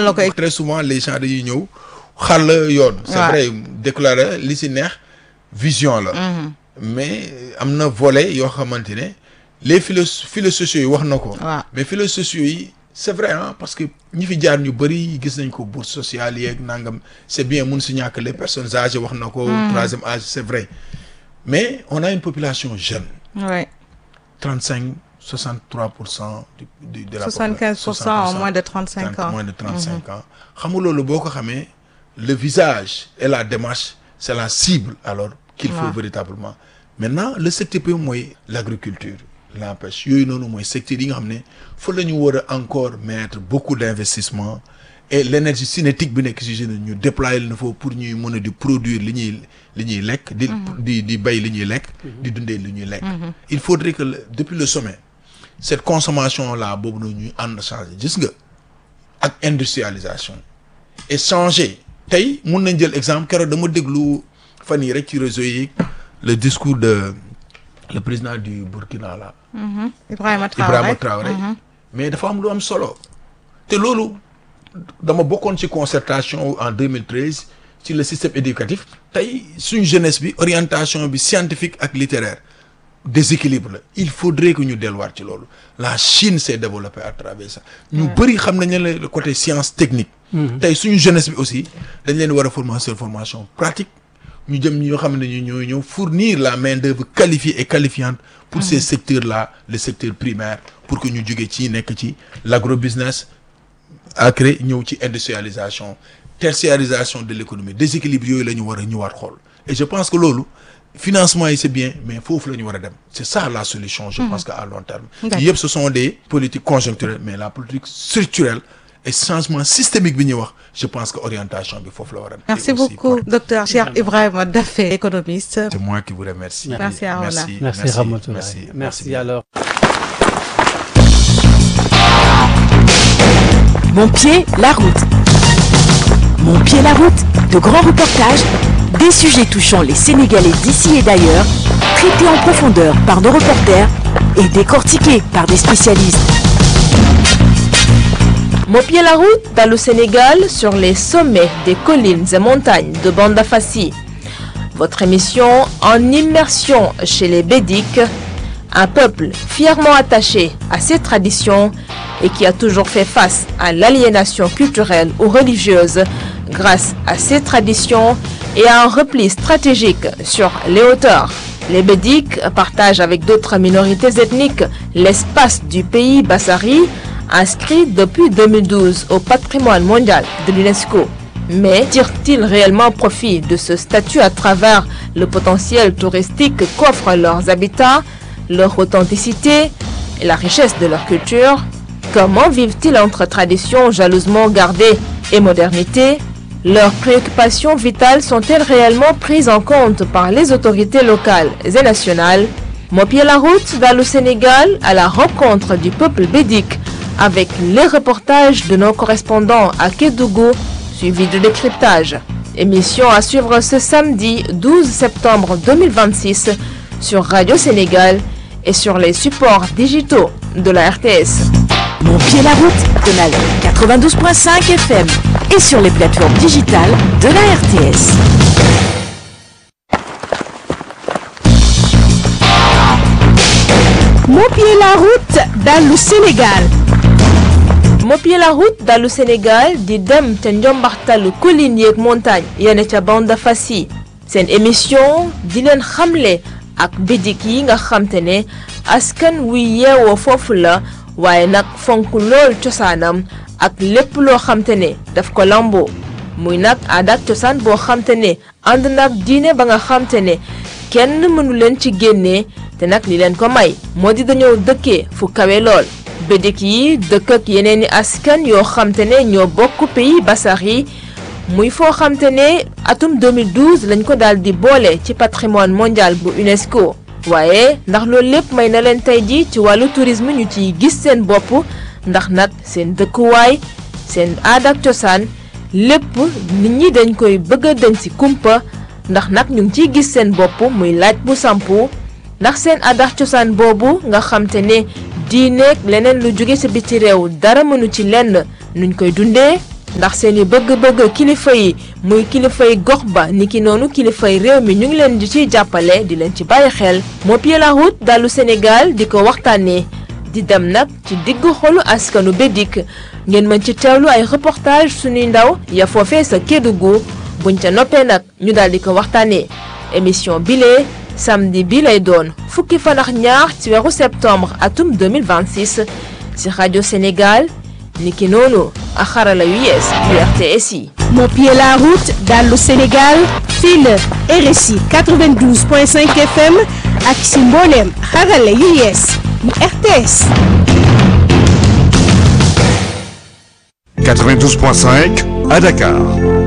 la koy. très souvent les gens dañuy ñëw xar la yoon. c'est Ouais. vrai déclarer li si neex vision la. mais am na volet yoo xamante ne les philo philo sociaux yi wax na ko. waaw mais philo sociaux yi c'est vrai ah parce que ñi fi jaar ñu bëri gis nañ ko bourse sociale yeeg nangam c'est bien mun si ñàkk les personnes âgées wax na ko. troisième âge c'est vrai mais on a une population jeune. ouais. 35 63 pour cent du, du de la 75 pour cent en moins de 35 ans. moins de 35 ans xam nga loolu boo ko xamee le visage et la démarche c'est la cible alors qu'il faut Ouais. véritablement maintenant le secteur bi mooy l'agriculture la pêche yooyu noonu mooy secteur yi nga xam ne fa la ñu war a encore mettre beaucoup d'investissement et l'énergie cinétique bi nekk si jeune ñu déployer leen foofu pour ñuy mën a di produire li ñuy li ñuy lekk di di di bay li ñuy lekk di dundee li ñuy lekk il faudrait que le- depuis le sommet cette consommation là boobu noonu ñuy ànd changer gis nga ak industrialisation et changer tey mun nañ jël exemple keroog dama déglu fan yii rek ci réseau yi le discours de le président du Burkina là Ibrahima Traoré Ibrahima Traoré mais dafa am lu am solo te loolu dama bokkoon ci concertation en 2013 ci le système éducatif tey suñ jeunesse bi orientation bi scientifique ak littéraire déséquilibre la il faudrait que ñu delluwaat ci loolu la Chine s'est développée à travers ça ñu bëri xam nañ ne le côté science technique tey suñu jeunesse bi aussi dañ leen war a former sur formation pratique ñu jëm ñoo xam ne ñu ñoo ñëw fournir la main d'œuvre qualifiée et qualifiante pour ces secteurs là le secteur primaire pour que ñu jógee ci nekk ci l'agrobusiness après ñëw ci industrialisation tertiarisation de l'économie déséquilibre yooyu la ñu war a ñëwaat xool et je pense que loolu financement yi c'est bien mais foofu la ñu war a dem c'est ça la solution je pense que à long terme D'accord. yëpp ce sont des politiques conjoncturelles mais la politique structurelle et changement systémique bi ñuy wax je pense que orientation bi foofu la war a dem Merci Et aussi, beaucoup, docteur Cheikh Ibrahima Daffé, économiste. c'est moi qui vous remercie Merci à Roland. merci Merci, Ramatoulaye. merci, Merci, bien. alors. Mon pied, la route. Mon pied, la route. De grands reportages, des sujets touchant les Sénégalais d'ici et d'ailleurs, traités en profondeur par nos reporters et décortiqués par des spécialistes. Mon pied la route dans le Sénégal sur les sommets des collines et montagnes de Banda Fassi. Votre émission en immersion chez les Bédiques, un peuple fièrement attaché à ses traditions et qui a toujours fait face à l'aliénation culturelle ou religieuse grâce à ses traditions et à un repli stratégique sur les hauteurs. Les Bédiques partagent avec d'autres minorités ethniques l'espace du pays Bassari, inscrit depuis 2012 au patrimoine mondial de l'UNESCO. Mais tirent-ils réellement profit de ce statut à travers le potentiel touristique qu'offrent leurs habitats, leur authenticité et la richesse de leur culture Comment vivent-ils entre traditions jalousement gardées et modernité Leurs préoccupations vitales sont-elles réellement prises en compte par les autorités locales et nationales Mopier la route dans le Sénégal à la rencontre du peuple bédique avec les reportages de nos correspondants à Kédougou suivis de décryptage. Émission à suivre ce samedi 12 septembre 2026 sur Radio Sénégal et sur les supports digitaux de la RTS. Mon pied, la route. Canal 92.5 FM et sur les plateformes digitales de la RTS. Mon pied la route dans le Sénégal. Mopier la route dans le Sénégal di dem ca njombaxtalu collines yeeg montagne yene ca bande Fassi seen émission di leen xamle ak bidik yi nga xamte ne askan wuy yeewoo foofu la waaye nag fonk lool cosaanam ak lépp loo xamte ne daf ko lamboo muy nag aada ak cosaan boo xamte ne ànd nag diine ba nga xamte ne kenn mënu leen ci génnee te nag li leen ko may moo di dañoo dëkkee fu kawe lool bédik yi dëkk ak yeneen i askan yoo xamte ne ñoo bokk pays basar yi muy foo xamte ne atum 2012 lañ ko daal di boole ci patrimoine mondial bu UNESCO waaye ndax loolu lépp may na leen tey ji ci wàllu tourisme ñu ciy gis seen bopp ndax nag seen dëkkuwaay seen aada ak cosaan lépp nit ñi dañ koy bëgg a dañ ci kumpa ndax nag ñu ngi ciy gis seen bopp muy laaj bu sampu ndax seen aada ak cosaan boobu nga xamte ne diineeg leneen lu jóge sa biti réew dara mënu ci lenn nuñ koy dundee ndax seeni bëgg-bëgg kilifa yi muy kilifay gox ba niki noonu kilifay réew mi ñu ngi leen di ciy jàppale di leen ci bàyyi xel moo pied la route dalu Sénégal di ko waxtaanee di dem nag ci diggu xolu askanu Bédik ngeen mën ci teewlu ay reportage suñuy ndaw ya foofee sa Kédougou buñ ca noppee nag ñu daal di ko waxtaanee émission bile samedi bi lay doon fukki fan ak ñaar ci weeru septembre atum 2026 ci rajo Sénégal niki noonu ak xarala yu yees yu RTS yi. Mon pied la route dallu Sénégal fii la RSI 92.5 FM ak si mbooleem xarala yu yees yu RTS. 92.5 à Dakar.